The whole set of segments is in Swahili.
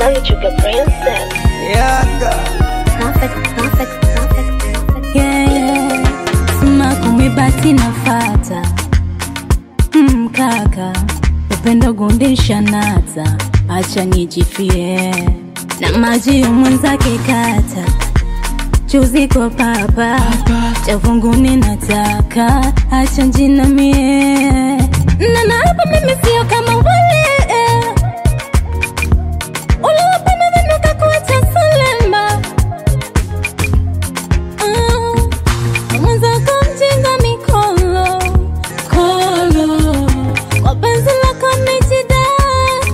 Young Sugar Princess. Yaga. Perfect, perfect, perfect, perfect. yeah, yeah. Sima kumibati nafata mm, kaka upendo gundisha nata acha nijifie na maji mwenzake kata chuzi kwa papa chavunguni nataka acha njinamie na naapa mimi sio kama wale uliwapenda vinuka kuacha salama Ah, mwenzako mjinga mikolo kolo kwa penzi lako nijidai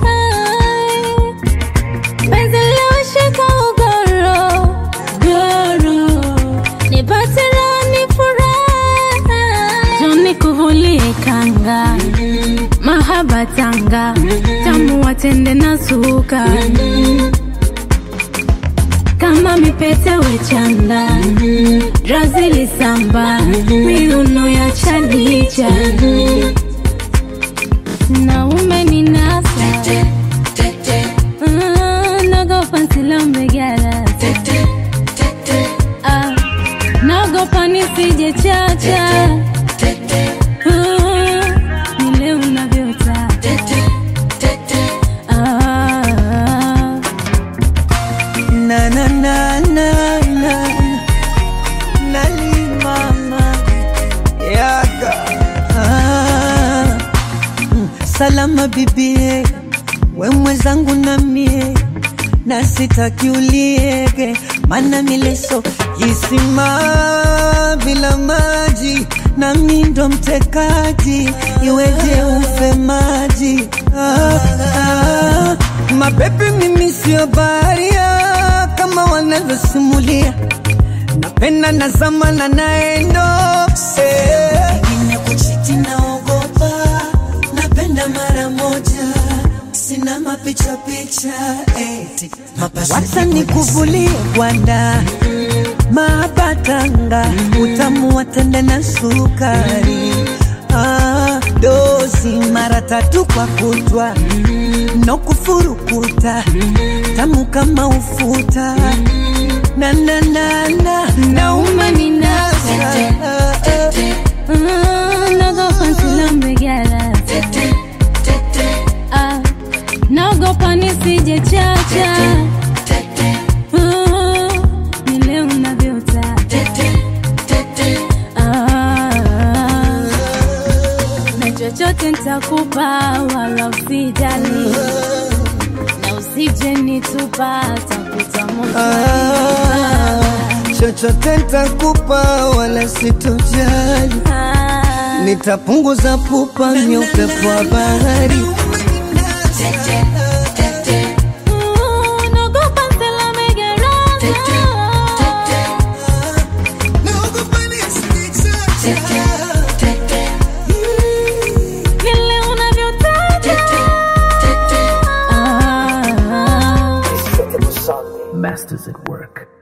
penzi liwashika ugoro goro nipate raha nifurahi joni kuvulie kanga mahaba tanga tamu watende na suka kama mipete wechanda razili samba miuno ya chalicha na umeninasa Ah, nagopa nsilambegara Ah, nagopa nisije chacha Ah, nile unavyota Ah, Na na na na na Nalimama Yaga ah. Mm, Salama bibie we mwenzangu na mie na sitaki uliege mana mileso kisima bila maji na mindo mtekaji iweje ufe maji ah, ah. mabebi mimi sio baharia kama wanavyosimulia napenda nazama na naendo ingine kuchiti naogopa napenda mara moja sina mapicha picha eti wacha nikuvulie gwanda mabatanga utamu watende na sukari ah, dozi mara tatu kwa kutwa no kufurukuta tamu kama ufuta na na na na na umeninasa ah, nagopa nsilambegara Ah, naogopa nisije chacha Ah, nile unavyota Ah, na chochote ntakupa wala usijali na usije nitupa takuta moto Ah, chochote ntakupa wala sitojali Ah, nitapunguza pupa mya upepo wa bahari uh, naogopa nsilamegara vile unavyotaka Ah, Masters at work.